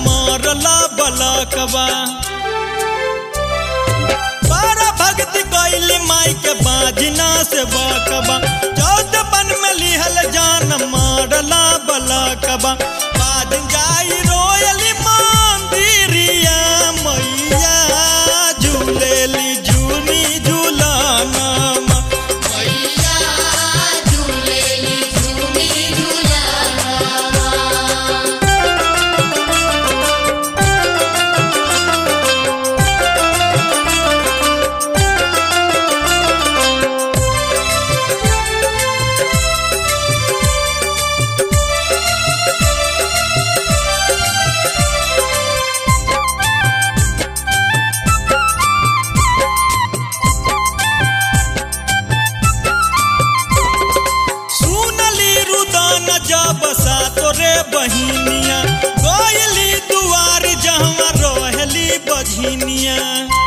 मरला बलकबा बारह भक्ति कैली माई के बाजना से बकबा चौदह बन में लिहल जान मरला बलकबा बाद जाई रोयली मंदिरिया मैया झूलेली झूनी झूलाना मैया झूलेली झूमी झूलावा सुनली रुदन जब सा तोरे बहिनिया गयली दुआर जहवा रहली बझिनिया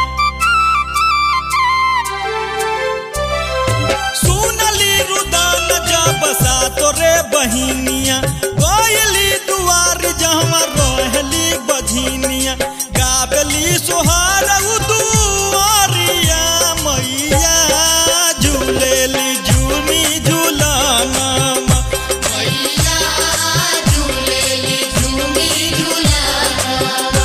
सुनली रुदन जब सा तोरे बहिनिया गयली दुआर जहवा रहली बझिनिया गाबली सोहार दुआरिया मैया झूलेली झूमी झूलाना मैया झूलेली झूमी झूलावा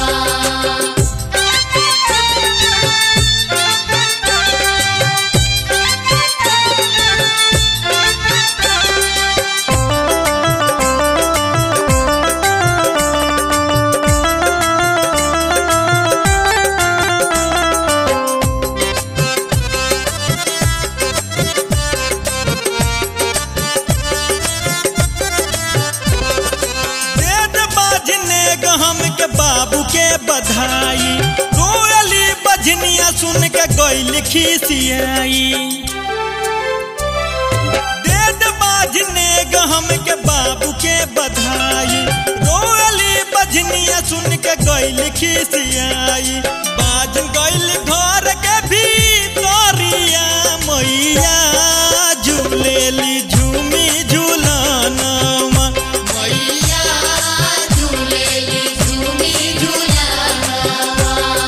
वेद बाजने गहम के बाबू के बधाई रोयली बजनिया सुन के गई खिसियाई वेद बाजने गहम के बाबू के बधाई रोयली बजनिया सुन के गई खिसियाई बाज गईल घर के भीतरिया मैया झूलेली झूमी झूलाना मैया झूलेली झूमी झूलावा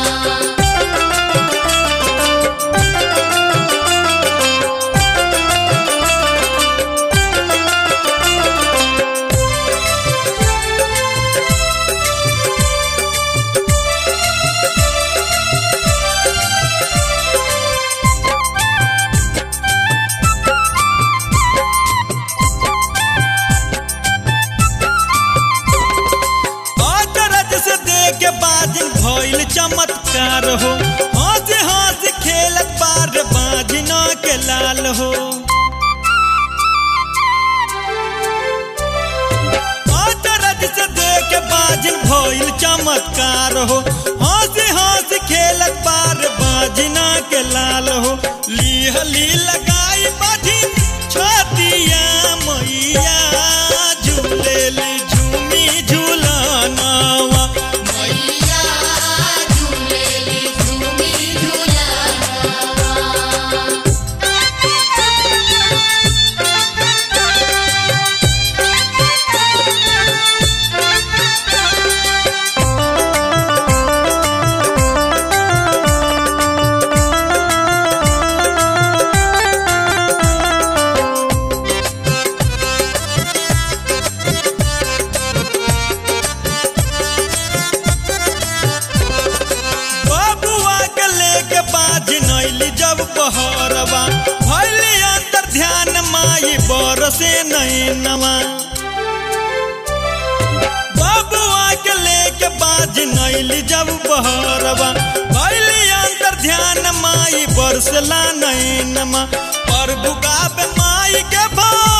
अचरज से देख के बाजिन भइल चमत्कार हो हंस हंस खेलत बार बाजिना के लाल हो अचरज से देख के बाजिन भइल चमत्कार हो हंस हंस खेलत बार बाजिना के लाल हो लीहली लगाई बाजिन छतिया मैया झूलेली झूमी झूलानावा मैया झूलेली झूमी झूलावा बबुआ के लेके बाज नैली जब पहरवा भैली अंतर ध्यान माई बरसे नैनवा बबुआ के लेके बाज नैली जब पहरवा भैली अंतर ध्यान माई बरसला नैनमा प्रभु गावे माई के भा